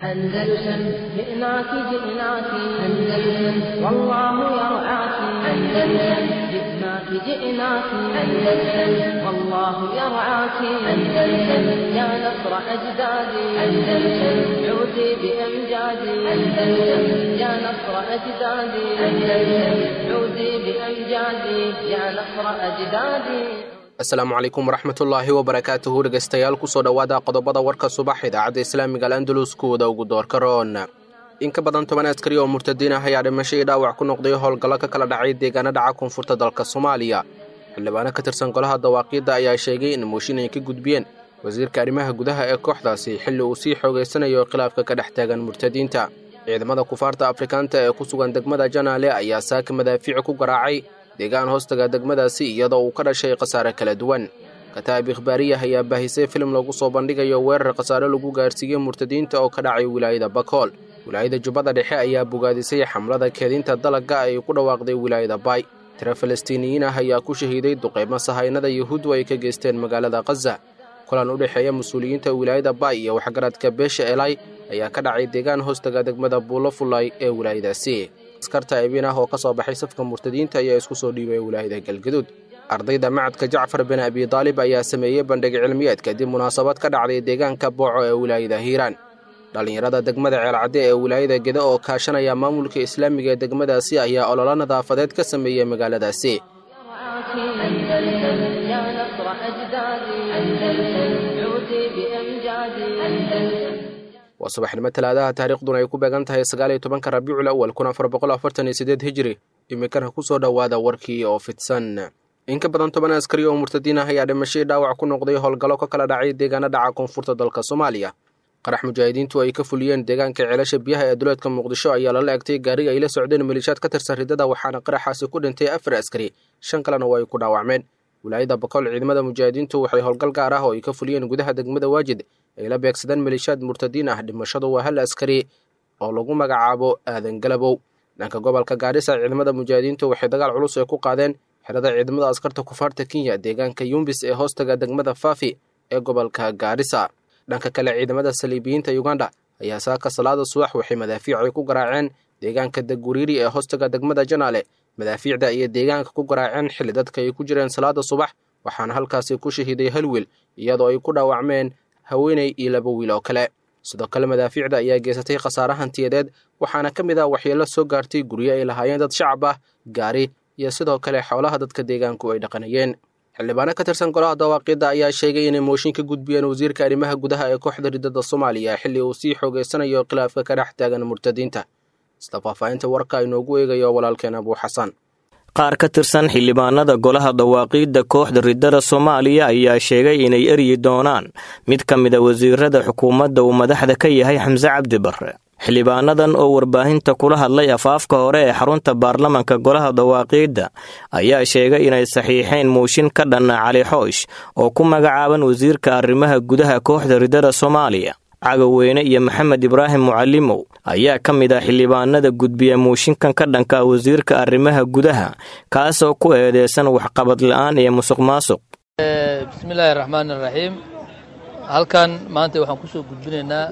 أندلسن جئناك جئناك أندلسن والله يرعاك أندلسن جئناك جئناك أندلسن والله يرعاك أندلسن يا نصر أجدادي أندلسن عودي بأمجادي أندلسن يا نصر أجدادي أندلسن عودي بأمجادي يا نصر أجدادي asalaamu calaykum waraxmatullaahi wabarakaatuhu dhegaystayaal kusoo dhowaada qodobada warka subax idaacadda islaamiga alandalus kuwada ugu doorka roon in ka badan toban askari oo murtadiin ah ayaa dhimasho io dhaawac ku noqday howlgallo ka kala dhacay deegaana dhaca koonfurta dalka soomaaliya xildhibaano ka tirsan golaha dawaaqiidda ayaa sheegay in mooshin ay ka gudbiyeen wasiirka arrimaha gudaha ee kooxdaasi xilli uu sii xoogaysanayo khilaafka ka dhex taagan murtadiinta ciidamada kufaarta afrikaanta ee ku sugan degmada janaale ayaa saaka madaafiici ku garaacay deegaan hoostaga degmadaasi iyadoo uu ka dhashay khasaare kala duwan kataab ikhbaariyah ayaa baahisay filim lagu soo bandhigayo weerar khasaare lagu gaarsiiyey murtadiinta oo ka dhacay wilaayada bakool wilaayada jubbada dhexe ayaa bogaadisay xamlada keedinta dalagga ay ku dhawaaqday wilaayada baay tiro falastiiniyiin ah ayaa ku shahiiday duqeymo sahaynada yuhuuddu ay ka geysteen magaalada khaza kulan u dhexeeya mas-uuliyiinta wilaayada baay iyo waxgaradka beesha elay ayaa ka dhacay deegaan hoostaga degmada buulo fulay ee wilaayadaasi askarta ebiin ah oo ka soo baxay safka murtadiinta ayaa isku soo dhiibay wilaayada galgaduud ardayda macadka jacfar bin abidaalib ayaa sameeyey bandhig cilmiyeed kadib munaasabad ka dhacday deegaanka booco ee wilaayada hiiraan dhallinyarada degmada ceelcadde ee wilaayada geda oo kaashanaya maamulka islaamiga ee degmadaasi ayaa ololo nadaafadeed ka sameeyey magaaladaasi أندلسن يا نصر أجدادي أندلسن عودي بأمجادي أندلسن waa subaxnimo talaadaha taariikhduna ay ku beegan tahay sagaaliyo tobanka rabiicul awal kun afar boqol afartan iyo sideed hijri iminkana kusoo dhowaada warkii oo fidsan in ka badan toban askari oo murtadiin ah ayaa dhimashay dhaawac ku noqday howlgallo ka kala dhacay deegaana dhaca koonfurta dalka soomaaliya qarax mujaahidiintu ay ka fuliyeen deegaanka ceelasha biyaha ee duleedka muqdisho ayaa lala egtay gaariga ay la socdeen maliishaad ka tirsan riddada waxaana qaraxaasi ku dhintay afar askari shan kalena oo ay ku dhaawacmeen wilaayada bakool ciidamada mujaahidiintu waxay howlgal gaar ah oo ay ka fuliyeen gudaha degmada waajid ay la beegsadeen maliishaad murtadiin ah dhimashadu waa hal askari oo lagu magacaabo aadan galabow dhanka gobolka gaadhisa ciidamada mujaahidiintu waxay dagaal culus ay ku qaadeen xerada ciidamada askarta kufaarta kenya deegaanka yumbis ee hoostaga degmada faafi ee gobolka gaadhisa dhanka kale ciidamada saliibiyiinta uganda ayaa saaka salaada subax waxay madaafiicay ku garaaceen deegaanka daguriiri ee hoostaga degmada janaale madaafiicda iyo deegaanka ku garaaceen xilli dadka ay ku jireen salaada subax waxaana halkaasi ku shahiiday hal wiil iyadoo ay ku dhaawacmeen haweeney iyo laba wiil oo kale sidoo kale madaafiicda ayaa geysatay khasaare hantiyadeed waxaana ka mid ah waxyeelo soo gaartay guryo ay lahaayeen dad shacab ah gaari iyo sidoo kale xoolaha dadka deegaanku ay dhaqanayeen xildhibaano ka tirsan golaha dawaaqiidda ayaa sheegay inay mooshin ka gudbiyeen wasiirka arrimaha gudaha ee kooxda riddada soomaaliya xilli uu sii xoogeysanayo khilaafka ka dhex taagan murtadiinta sida faahfaahinta warka inoogu eegayo walaalkeen abuu xasan qaar ka tirsan xildhibaanada golaha dawaaqiidda kooxda riddada soomaaliya ayaa sheegay inay eryi doonaan mid ka mida wasiirada xukuumadda uu madaxda ka yahay xamse cabdi barre xildhibaanadan oo warbaahinta kula hadlay afaafka hore ee xarunta baarlamanka golaha dawaaqiidda ayaa sheegay inay saxiixeen muushin ka dhanna cali xoosh oo ku magacaaban wasiirka arrimaha gudaha kooxda riddada soomaaliya cagaweyne iyo maxamed ibraahim mucalimow ayaa ka mid ah xildhibaanada gudbiya muushinkan ka dhanka wasiirka arrimaha gudaha kaasoo ku eedeysan waxqabad la'aan iyo musuq maasuq bismillaahi raxmaan iraxiim halkan maanta waxaan ku soo gudbinaynaa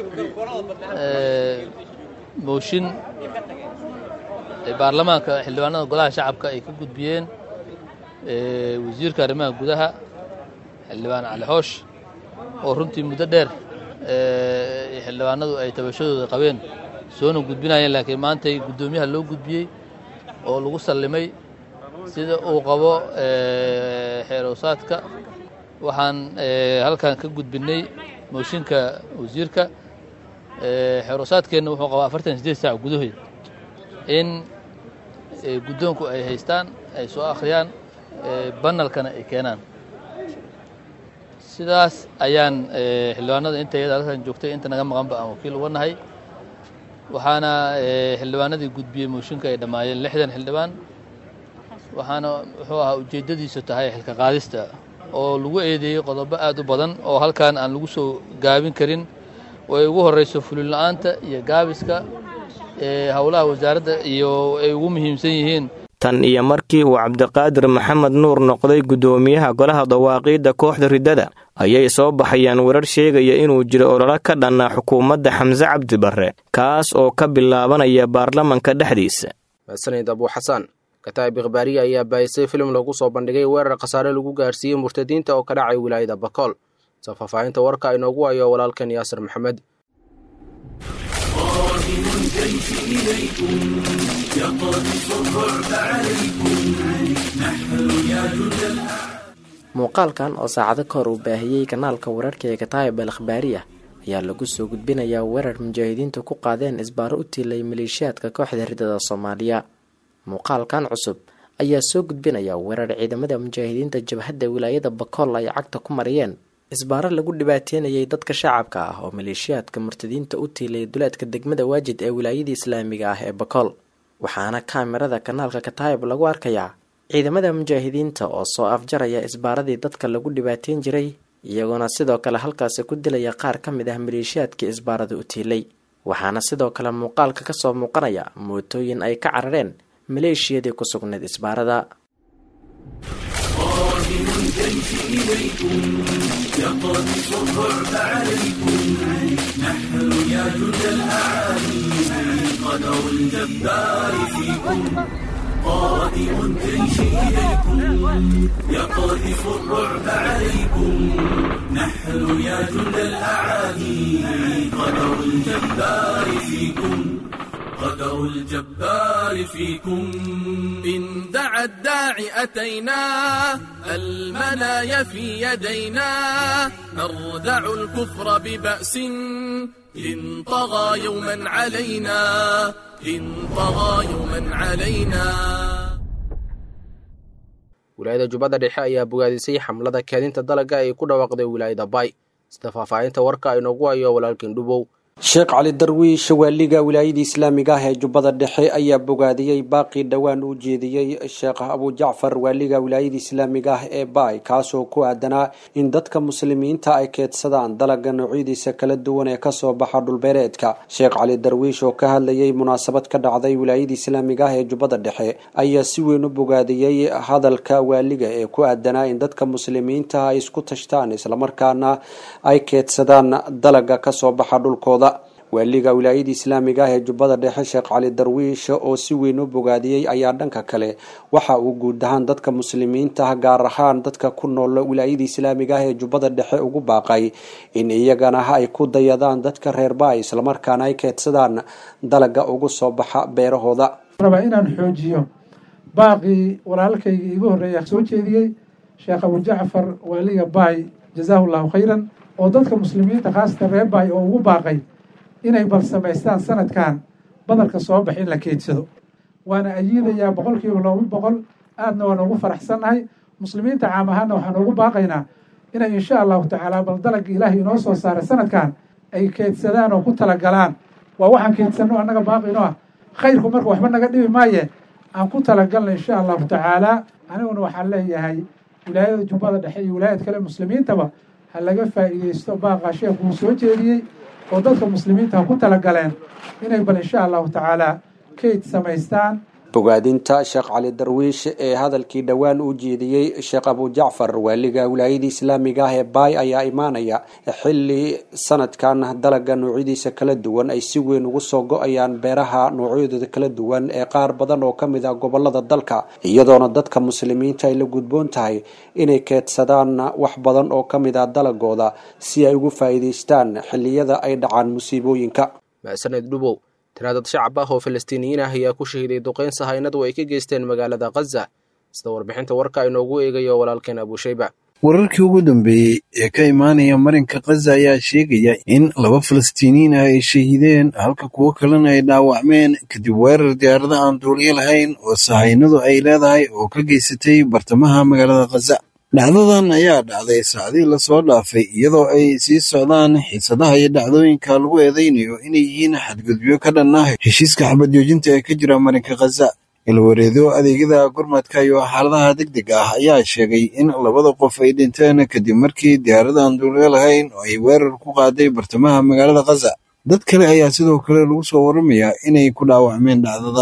mooshin baarlamaanka xildhibaanada golaha shacabka ay ka gudbiyeen wasiirka arrimaha gudaha xildhibaan cali xoosh oo runtii muddo dheer xildhibaanadu ay tabashadooda qabeen soona gudbinayeen laakiin maantay guddoomiyaha loo gudbiyey oo lagu sallimay sida uu qabo xeerowsaadka waxaan halkan ka gudbinnay mooshinka wasiirka xeerowsaadkeenna wuxuu qabaa afartan sideed saac gudahood in guddoonku ay haystaan ay soo akhriyaan banalkana ay keenaan sidaas ayaan xildhibaanada inta iyada halkan joogtay inta naga maqanba aan wakiil uga nahay waxaana xildhibaanadii gudbiyey mooshinka ay dhammaayeen lixdan xildhibaan waxaana wuxuu ahaa ujeeddadiisu tahay xilka qaadista oo lagu eedeeyey qodobo aad u badan oo halkan aan lagu soo gaabin karin oo ay ugu horreyso fulin la'aanta iyo gaabiska howlaha wasaaradda iyo ay ugu muhiimsan yihiin tan iyo markii uu cabdiqaadir maxamed nuur noqday guddoomiyaha golaha dawaaqiidda kooxda riddada ayay soo baxayaan warar sheegaya inuu jiro ololo ka dhanna xukuumadda xamse cabdi barre kaas oo ka bilaabanaya baarlamanka dhexdiisa mahadsanid abuu xasaan kataa'ib ikhbaariya ayaa baayisay filim lagu soo bandhigay weerar khasaare lagu gaarsiiyey murtadiinta oo ka dhacay wilaayada bakool soo faahfaahinta warka inoogu hayo walaalkan yaasir maxamed muuqaalkan oo saacado kahor uu baahiyey kanaalka wararka ee kataayib al akhbaariya ayaa lagu soo gudbinayaa weerar mujaahidiintu ku qaadeen isbaaro u tiilay maleeshiyaadka kooxda ridada soomaaliya muuqaalkan cusub ayaa soo gudbinaya weerar ciidamada mujaahidiinta jabhadda wilaayada bakool ay cagta ku mariyeen isbaaro lagu dhibaateynayay dadka shacabka ah oo maleeshiyaadka murtadiinta u tiilay duleedka degmada waajid ee wilaayada islaamiga ah ee bakool waxaana kaamirada kanaalka kataayib lagu arkayaa ciidamada mujaahidiinta oo soo afjaraya isbaaradii dadka lagu dhibaateyn jiray iyagoona sidoo kale halkaasi ku dilaya qaar ka mid ah maleeshiyaadkii isbaarada u tiilay waxaana sidoo kale muuqaalka kasoo muuqanaya mootooyin ay ka carareen maleeshiyadii ku sugnayd isbaarada قدر الجبار فيكم إن دعا الداعي أتينا المنايا في يدينا نردع الكفر ببأس إن طغى يوما علينا إن طغى يوما علينا wilaayada jubbadda dhexe ayaa bogaadisay xamlada kaadinta dalagga ay ku dhawaaqday wilaayada baay sida faahfaahinta warka inoogu hayo walaalkiin dhubow sheekh cali darwiish waaliga wilaayada islaamiga ah ee jubbada dhexe ayaa bogaadiyey baaqii dhowaan u jeediyey sheekh abujacfar waaliga wilaayada islaamiga ah ee baay kaasoo ku aadanaa in dadka muslimiinta ay keedsadaan dalaga noocyadiisa kala duwan ee kasoo baxa dhulbeereedka sheekh cali darwiish oo ka hadlayay munaasabad ka dhacday wilaayada islaamiga ah ee jubbada dhexe ayaa si weyn u bogaadiyey hadalka waaliga ee ku aadanaa in dadka muslimiinta ay isku tashtaan islamarkaana ay keedsadaan dalaga kasoo baxa dhulkooda waaliga wilaayada islaamiga ah ee jubbada dhexe sheekh cali darwiish oo si weyn u bogaadiyey ayaa dhanka kale waxa uu guud ahaan dadka muslimiinta ah gaar ahaan dadka ku nool wilaayada islaamiga ah ee jubbada dhexe ugu baaqay in iyagana ay ku dayadaan dadka reer baay islamarkaana ay keedsadaan dalaga ugu soo baxa beerahooda rabaa inaan xoojiyo baaqii walaalkaygii igu horreeya soo jeediyey sheekh abujacfar waaliga baay jazaahu llahu khayran oo dadka muslimiinta khaasatan reer baay oo ugu baaqay inay bal samaystaan sanadkan badalka soo bax in la keedsado waana ayiidayaa boqol kiiba looba boqol aadna waan ugu faraxsannahay muslimiinta caam ahaana waxaan ugu baaqaynaa inay insha allahu tacaala bal dalagga ilaahay inoo soo saaray sanadkan ay keedsadaan oo ku talagalaan waa waxaan keedsanno annaga baaqino ah khayrku marka waxba naga dhibi maaye aan ku talagalna insha allahu tacaala aniguna waxaan leeyahay wilaayada jubbada dhexe iyo wilaayad kale muslimiintaba ha laga faa'iideysto baaqa sheekuu soo jeediyey oo dadka muslimiinta ha ku talagaleen inay bal insha allahu tacaala kayd samaystaan bogaadinta sheekh cali darwiish ee hadalkii dhowaan u jeediyey sheekh abujacfar waaliga wilaayada islaamiga ah ee baay ayaa imaanaya xilli sanadkan dalaga noocyadiisa kala duwan ay si weyn ugu soo go-ayaan beeraha noocyadooda kala duwan ee qaar badan oo kamid ah gobolada dalka iyadoona dadka muslimiinta ay la gudboon tahay inay keedsadaan wax badan oo kamid ah dalagooda si ay ugu faa'iideystaan xilliyada ay dhacaan musiibooyinka maasaned dhubow tiraadad shacab ah oo falastiiniyiin ah ayaa ku shahiday duqeyn sahaynadu ay ka geysteen magaalada khaza sida warbixinta warka inoogu eegayo walaalkeen abuushayba wararkii ugu dambeeyey ee ka imaanaya marinka khaza ayaa sheegaya in laba falastiiniyiin ah ay shahideen halka kuwo kalena ay dhaawacmeen kadib weerar diyaarada aan duuliyo lahayn oo sahaynadu ay leedahay oo ka geysatay bartamaha magaalada khaza dhacdadan ayaa dhacday saacdii lasoo dhaafay iyadoo ay sii socdaan xiisadaha iyo dhacdooyinka lagu eedeynayo inay yihiin xadgudubyo ka dhan ah heshiiska xabadjoojinta ee ka jira marinka khaza ilwareedo adeegyada gurmadka iyo xaaladaha deg deg ah ayaa sheegay in labada qof ay dhinteen kadib markii diyaaradan duulyo lahayn oo ay weerar ku qaaday bartamaha magaalada khaza dad kale ayaa sidoo kale lagu soo waramayaa inay ku dhaawacmeen dhacdadan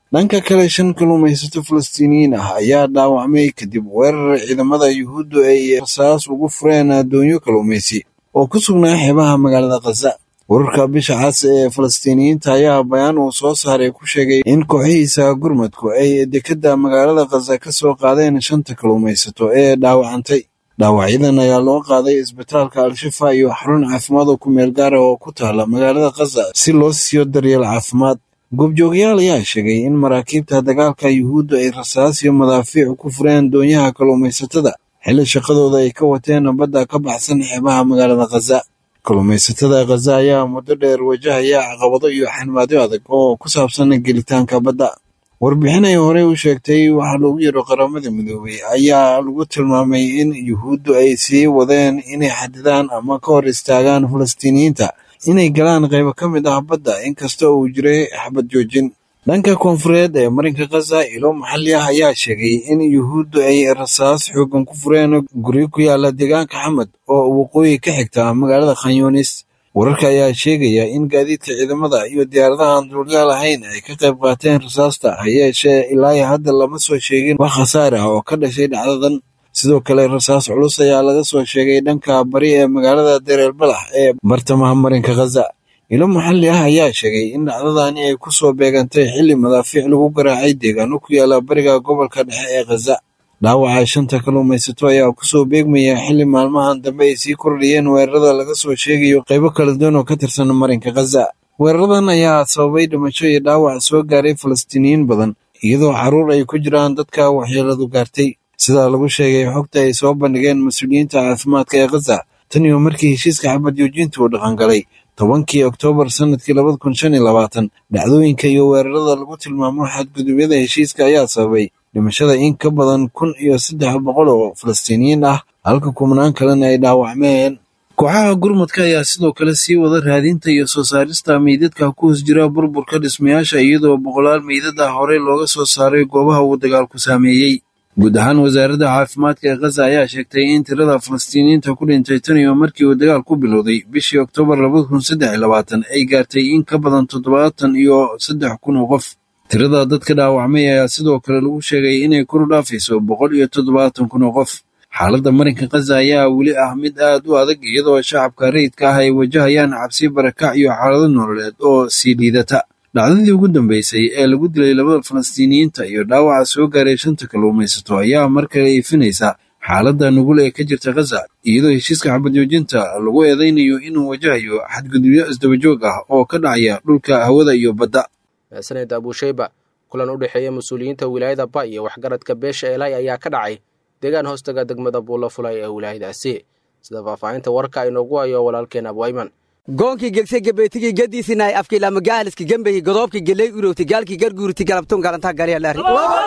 dhanka kale shan kalluumaysato falastiiniyiin ah ayaa dhaawacmay kadib weerar ciidamada yuhuuddu ay rasaas ugu fureen addoonyo kalluumaysi oo ku sugnaa xeebaha magaalada khaza wararka bisha cas ee falastiiniyiinta ayaa bayaan uu soo saaray ku sheegay in kooxihiisa gurmadku ay dekedda magaalada khaza ka soo qaadeen shanta kalluumaysato ee dhaawacantay dhaawacyadan ayaa loo qaaday isbitaalka al-shifa iyo xarun caafimaad oo ku meel gaara oo ku taala magaalada khaza si loo siiyo daryeel caafimaad goobjoogayaal ayaa sheegay in maraakiibta dagaalka yuhuuddu ay rasaas iyo madaafiic ku fureen doonyaha kalluumaysatada xilli shaqadooda ay ka wateen badda ka baxsan xeebaha magaalada khaza kalluumaysatada khaza ayaa muddo dheer wajahaya caqabado iyo xanmaadyo adag oo ku saabsan gelitaanka badda warbixin ay horey u sheegtay waxaa loogu yaro qaramada midoobay ayaa lagu tilmaamay in yuhuuddu ay sii wadeen inay xadidaan ama ka hor istaagaan falastiiniyiinta inay galaan qaybo ka mid ah badda inkasta uu jiray xabad joojin dhanka koonfureed ee marinka khaza ilo maxalli ah ayaa sheegay in yuhuuddu ay rasaas xoogan ku fureen guryo ku yaala deegaanka xamad oo waqooyi ka xigta magaalada khanyunis wararka ayaa sheegaya in gaadiidka ciidamada iyo diyaaradaha aan duuliyaal ahayn ay ka qayb qaateen rasaasta ha yeeshee ilaa hadda lama soo sheegin wax khasaar ah oo ka dhashay dhacdadan sidoo kale rasaas culus ayaa laga soo sheegay dhanka bari ee magaalada dereer balax ee bartamaha marinka khaza ilo maxalli ah ayaa sheegay in dhacdadani ay ku soo beegantay xilli madaafiic lagu garaacay deegaano ku yaala bariga gobolka dhexe ee khaza dhaawaca shanta kalluumaysato ayaa kusoo beegmaya xilli maalmahan dambe ay sii kordhiyeen weerarada laga soo sheegayo qaybo kala duwan oo ka tirsan marinka khaza weeraradan ayaa sababay dhimasho iyo dhaawac soo gaaray falastiiniyiin badan iyadoo carruur ay ku jiraan dadka waxyeeladu gaartay sidaa lagu sheegay xogta ay soo bandhigeen mas-uuliyiinta caafimaadka ee khaza tan iyo markii heshiiska xabad joojinta uu dhaqangalay tobankii oktoobar sannadkii labada kun shan iyo labaatan dhacdooyinka iyo weerarada lagu tilmaamo xadgudubyada heshiiska ayaa sababay dhimashada in ka badan kun iyo saddex boqol oo falastiiniyiin ah halka kumnaan kalena ay dhaawacmeen kooxaha gurmadka ayaa sidoo kale sii wada raadinta iyo soo saarista meydadka ku hoos jira burburka dhismayaasha iyadoo boqolaal meydad ah horey looga soo saaray goobaha uu dagaalku saameeyey guud ahaan wasaaradda caafimaadka ee khaza ayaa sheegtay in tirada falastiiniyiinta ku dhintay tan iyo markii uu dagaal ku bilowday bishii oktoobar labada kun saddex iyo labaatan ay gaartay in ka badan toddobaatan iyo saddex kun oo qof tirada dadka dhaawacmay ayaa sidoo kale lagu sheegay inay kor u dhaafayso boqol iyo toddobaatan kun oo qof xaaladda marinka khaza ayaa weli ah mid aad u adag iyadoo shacabka rayidka ah ay wajahayaan cabsi barakac iyo xaalado nololeed oo sii liidata dhacdadii ugu dambeysay ee lagu dilay labada falastiiniyiinta iyo dhaawaca soo gaaray shanta kalluumaysato ayaa mar kale iifinaysa xaaladda nugul ee ka jirta khaza iyadoo heshiiska xabadjoojinta lagu eedaynayo inuu wajahayo xadgudubyo isdabajoog ah oo ka dhacaya dhulka hawada iyo badda saned abusheyba kulan u dhexeeya mas-uuliyiinta wilaayada ba iyo waxgaradka beesha eelay ayaa ka dhacay deegaan hoostaga degmada buulo fulay ee wilaayadaasi sida faahfaahinta warka inoogu hayo walaalkeen abwayman goonkii gegse gebeetigii gadiisinaay afkii lamagaaliski gembehi godoobkii geley urowti gaalkii garguurti galabtun galantaa garyalaari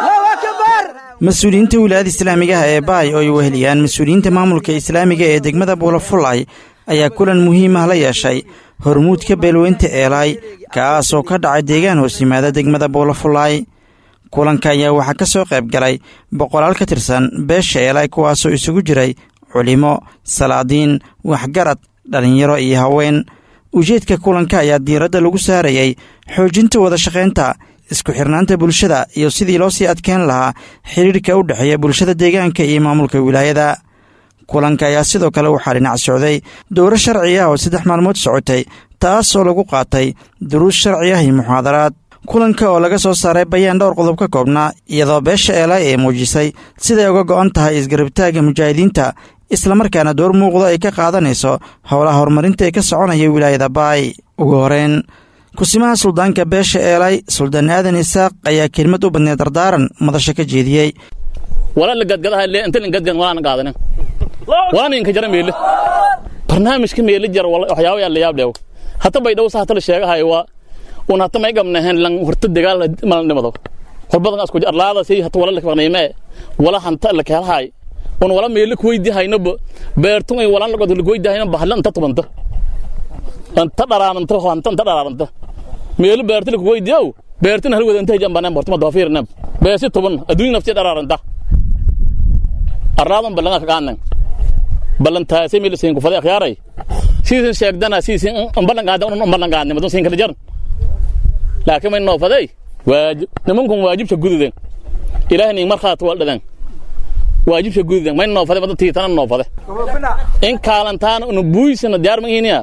mas-uuliyiinta wilaayada islaamigaha ee baay oo ay weheliyaan mas-uuliyiinta maamulka islaamiga ee degmada buulafulay ayaa kulan muhiim ah la yeeshay hormuudka beelweynta eelaay kaasoo ka dhacay deegaan hoos yimaada degmada buulafulay kulanka ayaa waxaa ka soo qayb galay boqolaal ka tirsan beesha eelaay kuwaasoo isugu jiray culimo salaadiin waxgarad dhallinyaro iyo haween ujeedka kulanka ayaa diiradda lagu saarayay xoojinta wada shaqaynta isku xirnaanta bulshada iyo sidii loo sii adkeyn lahaa xidhiirka u dhexeeya bulshada deegaanka iyo maamulka wilaayada kulanka ayaa sidoo kale waxaa dhinac socday dowro sharci ah oo saddex maalmood socotay taasoo lagu qaatay duruus sharci ah iyo muxaadaraad kulanka oo laga soo saaray bayaan dhowr qodob ka koobnaa iyadoo beesha eelaay ee muujisay siday uga go'an tahay isgarabtaagga mujaahidiinta islamarkaana door muuqda ay ka qaadanayso howlaha horumarinta ee ka soconaya wilaayada baay ugu horeyn kusimaha suldaanka beesha eelay suldaan aadan isaaq ayaa kelmad u badneed dardaaran madasha ka jeediyey barnaamijka meeli jar waxyaaba yaa layaab dheew hata bay dhow hata la sheegahay waa un hata may gamnahen lan horta dagaal malan dhimado horbadan asku arlaada si hata wala lakaqnayme wala hanta la keelhay un wala meeli kuweydi haynaba beertun ay walan lagod lagoydi hayna bahlan ta tubanta anta dharaaranta hanta anta dharaaranta meeli beerti lakuweydiyow beertina hal wadanta jambaneen bortuma doofiirnab beesi tuban adduunya nafti dharaaranta arlaadan ballan kagaanan ballantaasay meel siin kufade akhyaaray siisin sheegdana siisin ballan qaada un ballan qaadnimo dun siin kala jaran laakiin may noo faday waajib nimankun waajibsha gududen ilaahay ning markhaati waa dhadan waajibsha gududen may noofade mada tiitana noofade in kaalantaana una buuysana diyaar ma ihiniya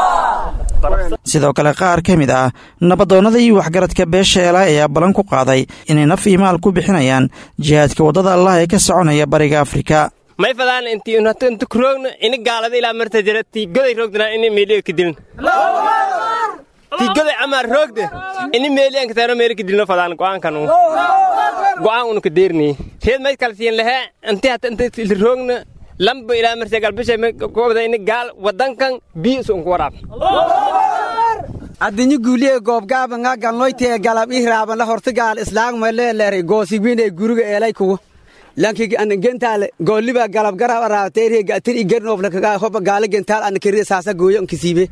sidoo kale qaar ka mid ah nabadoonnada iyo waxgaradka beesha eelaay ayaa ballan ku qaaday inay naf iyo maal ku bixinayaan jihaadka waddada allah ee ka soconaya bariga afrika may fadaan intii unhatantu kuroogna ini gaalada ilaa marta jira tii goday roogdana ini meeliga kadilin tii goday amaar roogde ini meeliyan kataano meeli kadilno fadaan go'aankanu go'aan unu kadeerni reed may kala siin lahee intii hata inta roogna lamba ilaa marta galbisha gobda ini gaal wadankan biis unku waraab addinyo guuliye goobgaaba nga galnoytee galab ih raaban la horta gaal islaagma leeleeray goosigwiinee guriga eelay kugu lanki gentaale gooliba galab garab araabteeriye gatir igernoof lakagaa hoba gaale gentaal ana keriye saasa gooyo nkisiibe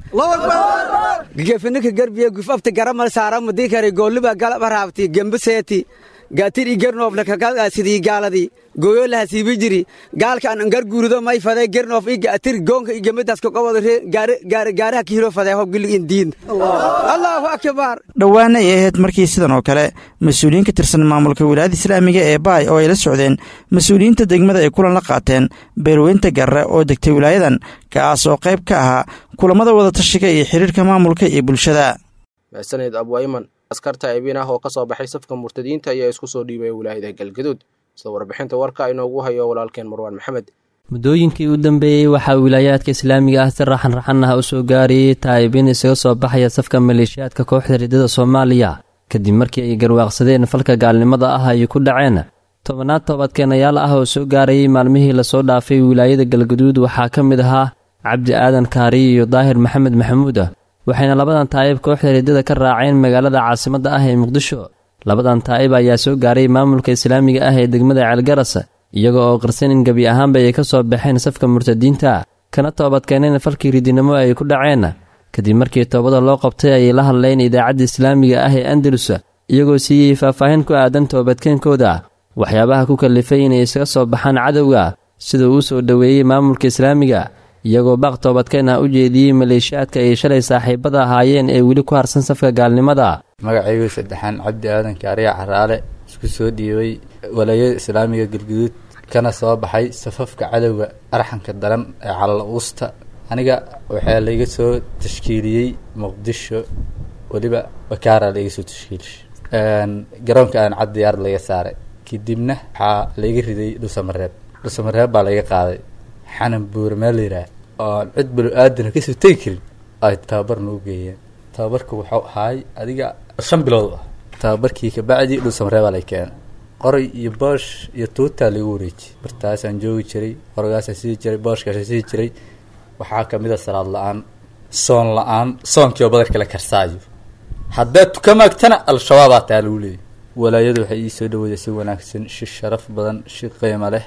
gefinaka garbiye gufafta garamal saarama dikare gooliba galab araabti gembiseeti gatir igernoof lakagaa sidii gaaladii gooyo laha siibi jiri gaalka an ngar guurido may fadee gernoof i gatir goonka igemidaska qobod gaaraha kihiro fadee hob gilig indiin allahu akbar dhowaana ay ahayd markii sidan oo kale mas-uuliyiin ka tirsan maamulka wilaayada islaamiga ee baay oo ay la socdeen mas-uuliyiinta degmada ay kulan la qaateen beelweynta garre oo degtay wilaayadan kaas oo qayb ka ahaa kulammada wadatashiga iyo xiriirka maamulka iyo bulshada mahsaneed abwayman askarta ebiin ah oo ka soo baxay safka murtadiinta ayaa isku soo dhiibaya wilaayada galgaduud sida warbixinta warka inoogu hayo walaalkeen marwaan maxamed muddooyinkii u dambeeyey waxaa wilaayaadka islaamiga ah si raxan raxan ah u soo gaarayey taa'ibiin isaga soo baxaya safka maleeshiyaadka kooxda riddada soomaaliya kadib markii ay garwaaqsadeen falka gaalnimada ah ay ku dhaceen tobanaad toobadkeenayaal ah oo soo gaarayay maalmihii lasoo dhaafay wilaayada galgaduud waxaa ka mid ahaa cabdi aadan kaariy iyo daahir maxamed maxamuud waxayna labadan taa'ib kooxda riddada ka raaceen magaalada caasimadda ah ee muqdisho labadan taa'ib ayaa soo gaaray maamulka islaamiga ah ee degmada ceelgaras iyaga oo qarsan in gebi ahaanba ay ka soo baxeen safka murtadiinta kana toobadkeeneen falkii ridinimo ay ku dhaceen kadib markii toobada loo qabtay ayay la hadleen idaacadda islaamiga ah ee andalus iyagoo siiyey faahfaahin ku aadan toobadkeenkooda waxyaabaha ku kallifay inay isaga soo baxaan cadowga sida uu soo dhoweeyey maamulka islaamiga iyagoo baaq toobadkeen ah u jeediyey maleeshiyaadka ay shalay saaxiibada ahaayeen ee weli ku harsan safka gaalnimada magacaygu saddexaan cabdi aadan kaariya caraale isku soo dhiibay walaayada islaamiga galguduud kana soo baxay safafka cadowga arxanka daran ee calala uusta aniga waxaa laiga soo tashkiiliyey muqdisho weliba bakaara laiga soo tashkiilishay garoonka aan cad diyaarad laga saaray kadibna waxaa laiga riday dhusamareeb dhusamareeb baa laiga qaaday xanan buure meel layidhaah oon cid balo aadana kasoo tegi karin ay tababar noo geeyeen tababarka wuxuu ahaay adiga shan bilood ah tababarkii kabacdi dhulsamareebaa lay keenay qoray iyo boosh iyo tuutaa lagu wareejiyey bartaasaan joogi jiray qoragaasaan sii jiray booshkaasaan sii jiray waxaa kamid a salaad la-aan soon la-aan soonkii oo badarka la karsaayo haddaad tuka maagtana al-shabaabaa taa lagu leeyay walaayadu waxay ii soo dhaweeday si wanaagsan shi sharaf badan shi qiimo leh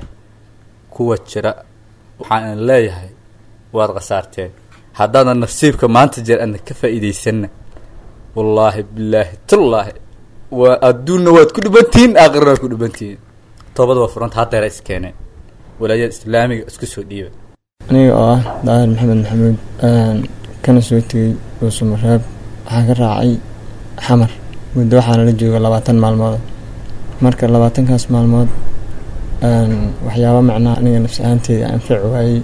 kuwa jira waxaan leeyahay waad khasaarteen haddaadan nasiibka maanta jeer adna ka faa'iidaysanna wallaahi bilaahi tullaahi waa adduunna waad ku dhibantihiin aakhirna waad ku dhibantihiin toobada waa furanta haddeera iskeeneen walaayada islaamiga isku soo dhiiba aniga oo ah daahir maxamed maxamuud kana soo tegey dhuusamareeb waxaan ka raacay xamar muddo waxaana la jooga labaatan maalmood marka labaatankaas maalmood waxyaaba macnaha aniga nafsi ahaanteeda anfaci waayey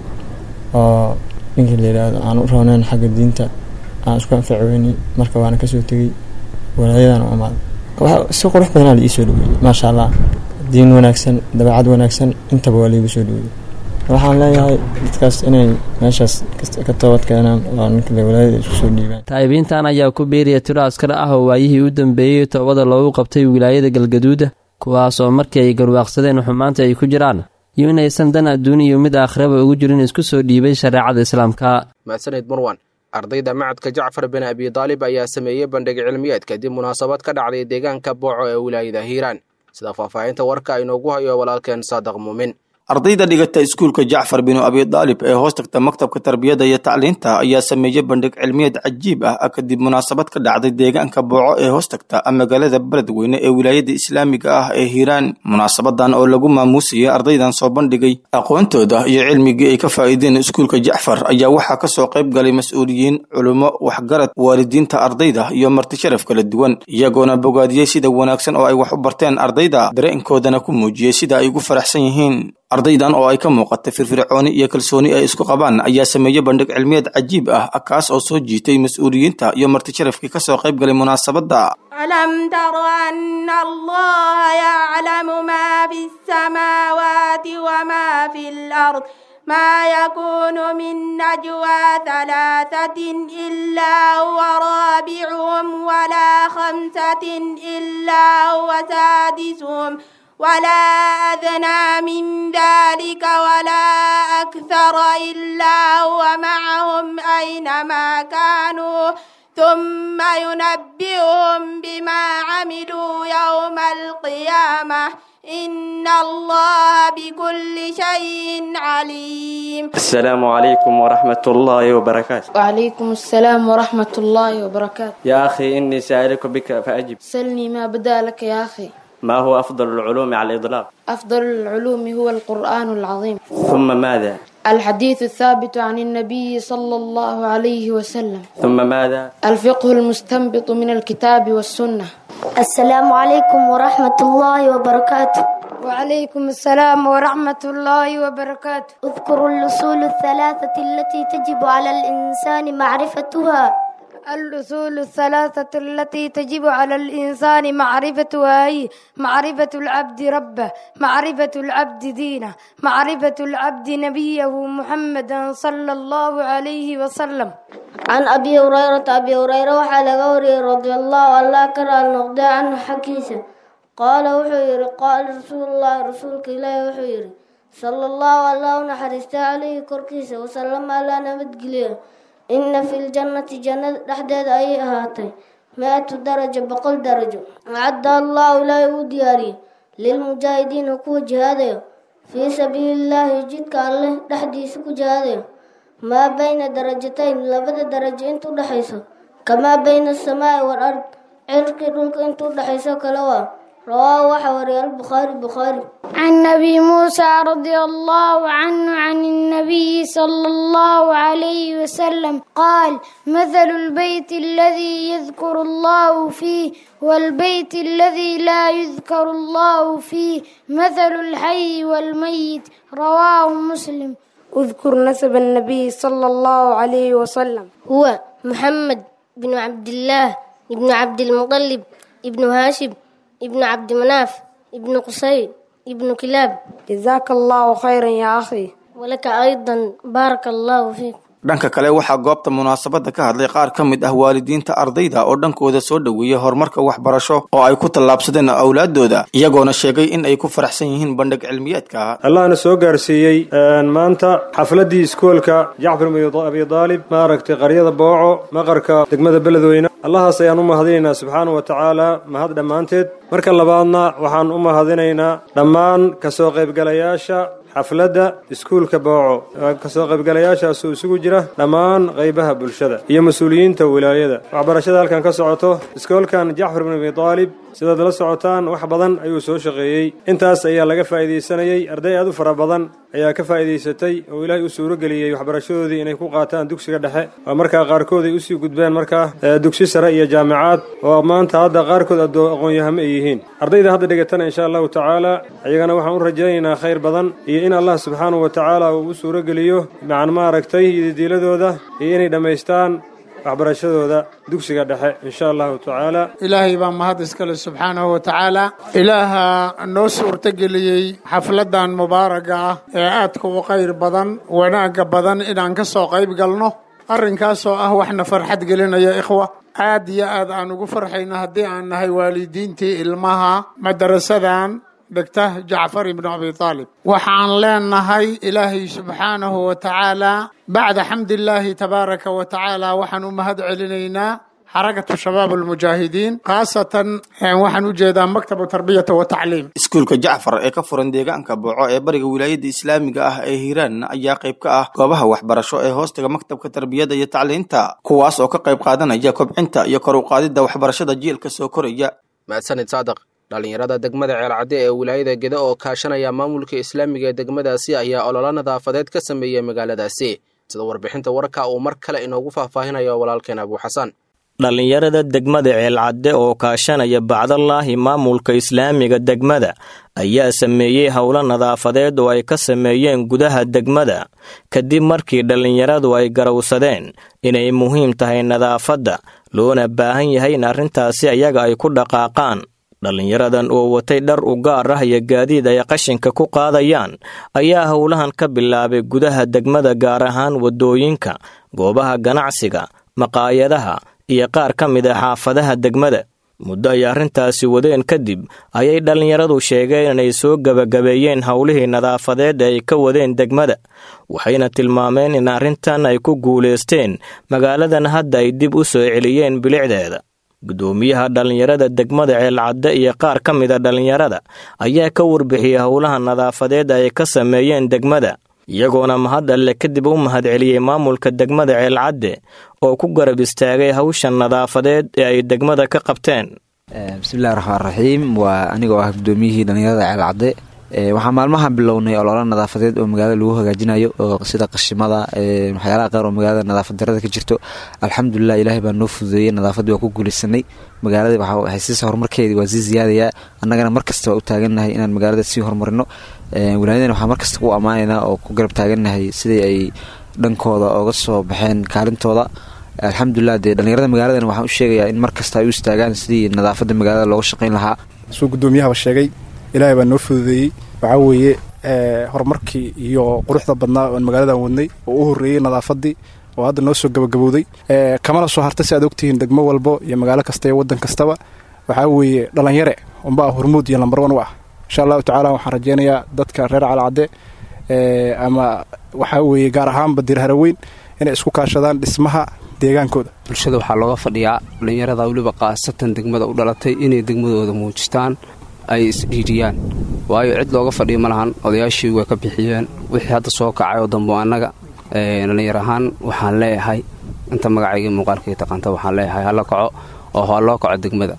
oo ninkii la yidhaahdo aan u rooneyn xagga diinta aan isku anfaci weynay marka waana kasoo tegey walaayadan u amaaday si qurux badanaa la ii soo dhaweeyey maasha allah diin wanaagsan dabeecad wanaagsan intaba waa laigu soo dhaweeyey waxaan leeyahay dadkaas inay meeshaas ka toobad keenaan oo ninkale walaayada isku soo dhiibaan taa'ibiintan ayaa ku biiraya tiro askar ah oo waayihii u dambeeyey toobada loogu qabtay wilaayada galgaduuda kuwaas oo markii ay garwaaqsadeen xumaanta ay ku jiraan iyo inaysan dan adduuniyo mid aakhiraba ugu jirin isku soo dhiibay shareecada islaamka mahadsaneyd marwan ardayda macadka jacfar bin abi daalib ayaa sameeyey bandhig cilmiyeed kadib munaasabad ka dhacday deegaanka booco ee wilaayada hiiraan sida faahfaahinta warka inoogu hayo walaalkeen saadaq muumin ardayda dhigata iskuulka jacfar binu abidaalib ee hoos tagta maktabka tarbiyadda iyo tacliinta ayaa sameeyey bandhig cilmiyeed cajiib ah kadib munaasabad ka dhacday deegaanka booco ee hoos tagta magaalada beledweyne ee wilaayada islaamiga ah ee hiiraan munaasabadan oo lagu maamuusayay ardaydan soo bandhigay aqoontooda iyo cilmigii ay ka faa'iideen iskuulka jacfar ayaa waxaa kasoo qayb galay mas-uuliyiin culummo waxgarad waalidiinta ardayda iyo marti sharaf kala duwan iyagoona bogaadiyey sida wanaagsan oo ay wax u barteen ardayda dareenkoodana ku muujiyey sida ay ugu faraxsan yihiin ardaydan oo ay ka muuqatay firfircooni iyo kalsooni ay isku qabaan ayaa sameeyey bandhig cilmiyeed cajiib ah kaas oo soo jiitay mas-uuliyiinta iyo marti sharafkii kasoo qayb galay munaasabadda ألم تر أن الله يعلم ما في السماوات وما في الأرض ما يكون من نجوى ثلاثة إلا هو رابعهم ولا خمسة إلا هو سادسهم ولا أدنى من ذلك ولا أكثر إلا هو معهم أينما كانوا ثم ينبئهم بما عملوا يوم القيامة إن الله بكل شيء عليم السلام عليكم ورحمة الله وبركاته وعليكم السلام ورحمة الله وبركاته يا أخي إني سائلك بك فأجب سلني ما بدا لك يا أخي ما هو أفضل العلوم على الإطلاق أفضل العلوم هو القرآن العظيم ثم ماذا الحديث الثابت عن النبي صلى الله عليه وسلم ثم ماذا الفقه المستنبط من الكتاب والسنة السلام عليكم ورحمة الله وبركاته وعليكم السلام ورحمة الله وبركاته اذكروا الأصول الثلاثة التي تجب على الإنسان معرفتها الأصول الثلاثة التي تجب على الإنسان معرفتها هي معرفة العبد ربه معرفة العبد دينه معرفة العبد نبيه محمدا صلى الله عليه وسلم عن أبي هريرة أبي هريرة وحال غوري رضي الله عنه كره النقد عنه حكيسة قال وحير قال رسول الله رسولك إلهي وحير صلى الله عليه ونحرست عليه كركيسة وسلم على نبت قليل إن في الجنة جنة dhexdeed ayay ahaatay مئة درجة بقل درجة أعد الله لا يودياري للمجاهدين كو جهاديو في سبيل الله جدك الله dhexdiisa ku جهاديو ما بين درجتين لبدا درجة انتو dhexayso كما بين السماء والأرض cirki dhulka intuu dhexayso kale waa رواه وحوري البخاري بخاري عن أبي موسى رضي الله عنه عن النبي صلى الله عليه وسلم قال مثل البيت الذي يذكر الله فيه والبيت الذي لا يذكر الله فيه مثل الحي والميت رواه مسلم اذكر نسب النبي صلى الله عليه وسلم هو محمد بن عبد الله ابن عبد المطلب ابن هاشم ابن عبد مناف ابن قصي ابن كلاب جزاك الله خيرا يا أخي ولك أيضا بارك الله فيك dhanka kale waxaa goobta munaasabadda ka hadlay qaar ka mid ah waalidiinta ardayda oo dhankooda soo dhoweeyey horumarka waxbarasho oo ay ku tallaabsadeen awlaadooda iyagoona sheegay in ay ku faraxsan yihiin bandhig cilmiyeedka allahna soo gaarsiiyey maanta xafladdii iskoolka jacfar bin abi daalib maaragtay qaryada booco maqarka degmada beledweyne allahaas ayaan u mahadinaynaa subxaanahu wa tacaala mahad dhammaanteed marka labaadna waxaan u mahadinaynaa dhammaan kasoo qaybgalayaasha xafladda iskuulka booco kasoo qaybgalayaashaasoo isugu jira dhammaan qaybaha bulshada iyo mas-uuliyiinta wilaayada waxbarashada halkan ka socoto iskoolkan jacfar bin abi daalib sidaad la socotaan wax badan ayuu soo shaqeeyey intaas ayaa laga faa'iidaysanayey arday aad u fara badan ayaa ka faa'iidaysatay oo ilaahay u suuro geliyey waxbarashadoodii inay ku qaataan dugsiga dhexe oo markaa qaarkood ay usii gudbeen markaa dugsi sare iyo jaamicaad oo maanta hadda qaarkood aqoon-yahamo ay yihiin ardayda hadda dhigatana insha allahu tacaala iyagana waxaan u rajaynaynaa khayr badan iyo in allah subxaanahu wa tacaala uu u suuro geliyo macan maaragtay ididiiladooda iyo inay dhammaystaan waxbarashadooda dugsiga dhexe insha allahu tacaala ilaahay baa mahad iskale subxaanahu wa tacaala ilaaha noo suurtogeliyey xafladdan mubaaraga ah ee aadka u qayr badan wanaagga badan inaan ka soo qayb galno arrinkaasoo ah waxna farxad gelinaya ikhwa aad iyo aad aan ugu farxayno haddii aan nahay waalidiintii ilmaha madarasadan dhigta jacfar ibnu abi aalib waxaan leenahay ilaahay subxaanahu wa tacaala bacda xamdillaahi tabaaraka wa tacaala waxaan u mahad celinaynaa xarakatu shabaab almujaahidiin khaasatan waxaan u jeedaa maktabu tarbiyata wa tacliim iskuulka jacfar ee ka furan deegaanka booco ee bariga wilaayada islaamiga ah ee hiiraan ayaa qayb ka ah goobaha waxbarasho ee hoostaga maktabka tarbiyada iyo tacliinta kuwaas oo ka qayb qaadanaya kobcinta iyo kor u qaadidda waxbarashada jiilka soo koraya mahadsanid saadaq dhallinyarada degmada ceelcadde ee wilaayada geda oo kaashanaya maamulka islaamiga ee degmadaasi ayaa ololo nadaafadeed ka sameeyey magaaladaasi sida warbixinta warka uu mar kale inoogu faahfaahinayo walaalkeen abuuxasan dhallinyarada degmada ceelcadde oo kaashanaya bacdalaahi maamulka islaamiga degmada ayaa sameeyey howlo nadaafadeed oo ay ka sameeyeen gudaha degmada kadib markii dhallinyaradu ay garowsadeen inay muhiim tahay nadaafadda loona baahan yahay in arrintaasi ayaga ay ku dhaqaaqaan dhallinyaradan oo watay dhar u gaar ah iyo gaadiid ay qashinka ku qaadayaan ayaa howlahan ka bilaabay gudaha degmada gaar ahaan waddooyinka goobaha ganacsiga maqaayadaha iyo qaar ka mid a xaafadaha degmada muddo ay arrintaasi wadeen kadib ayay dhallinyaradu sheegeen inay soo gebagabeeyeen howlihii nadaafadeed ee ay ka wadeen degmada waxayna tilmaameen in arrintan ay ku guulaysteen magaaladan hadda ay dib u soo celiyeen bilicdeeda gudoomiyaha dhallinyarada degmada ceelcadde iyo qaar ka mida dhallinyarada ayaa ka warbixiyey howlaha nadaafadeed ay ka sameeyeen degmada iyagoona mahad alle kadib u mahadceliyey maamulka degmada ceelcadde oo ku garab istaagay hawshan nadaafadeed ee ay degmada ka qabteen bismillahi raxmaan raxiim waa anigoo ah gudoomiyihii dhallinyarada ceelcadde waxaa maalmahan bilownay ololo nadaafadeed oo magaalada lagu hagaajinayo oo sida qashimada waxyaalaha qaar oo magaalada nadaafad darada ka jirto alxamdulilah ilaahay baa noo fududeeyey nadaafaddii waa ku guulaysanay magaalada waxay siisa horumarkeedii waa sii ziyaadayaa annagana markasta waa u taagannahay inaan magaalada sii horumarino wilaayadana waxaa markasta ku ammaanaynaa oo ku garab taagannahay sidii ay dhankooda ooga soo baxeen kaalintooda alxamdulilah dee dhallinyarada magaaladan waxaan u sheegayaa in markasta ay u istaagaan sidii nadaafadda magaalada looga shaqayn lahaa suu gudoomiyahaba sheegay ilaahay baa noo fududeeyey waxaa weeye horumarkii iyo quruxda badnaa oon magaaladan wadnay oo u horreeyey nadaafaddii oo hadda noo soo gabagabowday kamana soo harta si aad ogtihiin degmo walbo iyo magaalo kasta iyo waddan kastaba waxaa weeye dhallinyare unbaa hormuud iyo lambar wan u ah insha allahu tacaala waxaan rajeynayaa dadka reer calcadde ama waxaa weeye gaar ahaanba dir haraweyn inay isku kaashadaan dhismaha deegaankooda bulshada waxaa looga fadhiyaa dhallinyarada weliba qaasatan degmada u dhalatay inay degmadooda muujistaan ay isdhiiriyaan waayo cid looga fadhiyo ma lahan odayaashii way ka bixiyeen wixii hadda soo kacay oo dambo annaga dhallinyar ahaan waxaan leeyahay inta magacayga muuqaalkay taqaanta waxaan leeyahay hala kaco oo ha loo kaco degmada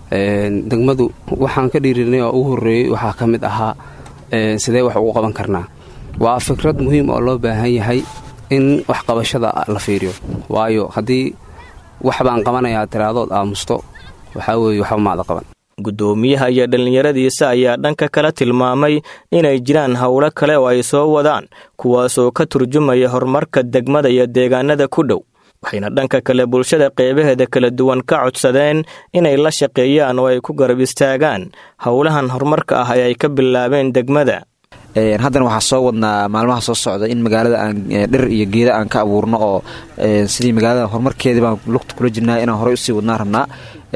degmadu waxaan ka dhiirinay oo ugu horreeyey waxaa ka mid ahaa sidee wax ugu qaban karnaa waa fikrad muhiim oo loo baahan yahay in waxqabashada la fiiriyo waayo haddii wax baan qabanayaa tiraadood aamusto waxaa weeye waxba maada qaban gudoomiyaha iyo dhallinyaradiisa ayaa dhanka kala tilmaamay inay jiraan howlo kale oo ay soo wadaan kuwaasoo ka turjumaya horumarka degmada iyo deegaanada ku dhow waxayna dhanka kale bulshada qeybaheeda kala duwan ka codsadeen inay la shaqeeyaan oo ay ku garab istaagaan howlahan horumarka ah ee ay ka bilaabeen degmada haddana waxaa soo wadnaa maalmaha soo socda in magaalada aan dhir iyo geeda aan ka abuurno oo sidii magaalada horumarkeedii baan lugta kula jirnaa inaan horey usii wadnaa rabnaa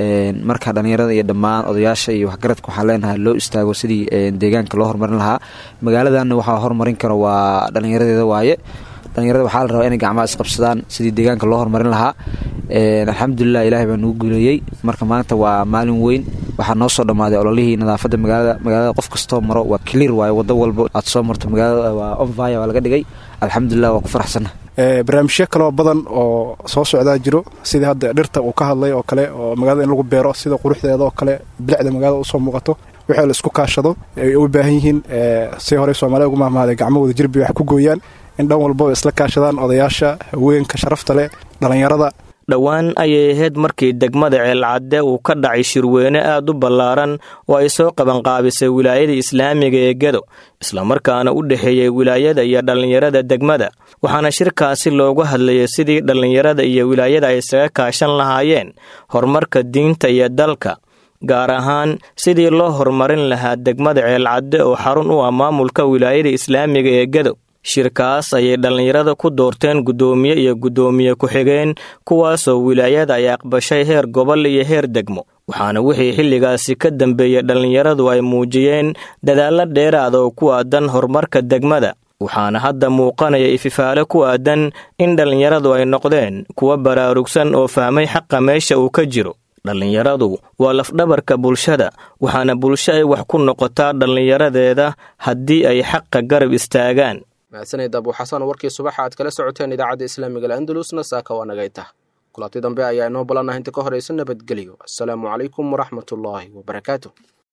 marka dhallinyarada iyo dhammaan odayaasha iyo waxgaradka waxaan leenahay loo istaago sidii deegaanka loo horumarin lahaa magaaladanna waxaa horumarin karo waa dhallinyaradeeda waaye dhallinyarada waxaa la rabaa inay gacmaha isqabsadaan sidii deegaanka loo horumarin lahaa alxamdulilah ilaahay baa nugu guuleeyey marka maanta waa maalin weyn waxaa noo soo dhammaaday ololihii nadaafadda magaalada magaalada qof kastoo maro waa clear waaye waddo walba aad soo marto magaalada waa onfire waa laga dhigay alxamdulilah waa ku faraxsanna barnaamijyo kaloo badan oo soo socdaa jiro sidii hadda dhirta uu ka hadlay oo kale oo magaalada in lagu beero sida quruxdeeda oo kale bilicda magaalada usoo muuqato wixii la isku kaashado ay u baahan yihiin si horey soomaalida ugu mahmaaday gacmahooda jirbay wax ku gooyaan in dhan walbaba isla kaashadaan odayaasha haweenka sharafta leh dhallinyarada dhowaan ayay ahayd markii degmada ceelcadde uu ka dhacay shirweyne aad u ballaaran oo ay soo qabanqaabisay wilaayada islaamiga ee gedo islamarkaana u dhexeeyey wilaayada iyo dhallinyarada degmada waxaana shirkaasi loogu hadlayay sidii dhallinyarada iyo wilaayada ay isaga kaashan lahaayeen horumarka diinta iyo dalka gaar ahaan sidii loo horumarin lahaa degmada ceelcadde oo xarun u ah maamulka wilaayada islaamiga ee gedo shirkaas ayay dhallinyarada ku doorteen guddoomiye iyo guddoomiye ku-xigeen kuwaasoo wilaayada ay aqbashay heer gobol iyo heer degmo waxaana wixii xilligaasi ka dambeeyey dhallinyaradu ay muujiyeen dadaallo dheeraada oo ku aadan horumarka degmada waxaana hadda muuqanaya ififaale ku aadan in dhallinyaradu ay noqdeen kuwa baraarugsan oo fahmay xaqa meesha uu ka jiro dhallinyaradu waa lafdhabarka bulshada waxaana bulsho ay wax ku noqotaa dhallinyaradeeda haddii ay xaqa garab istaagaan mahadsanid abu xasan warkii subaxa aad kala socoteen idaacadda islaamiga al'andalusna saaka waa nagayta kulanti dambe ayaa inoo balanaha inta ka horaysa nabadgelyo assalaamu calaykum waraxmatullaahi wabarakaatu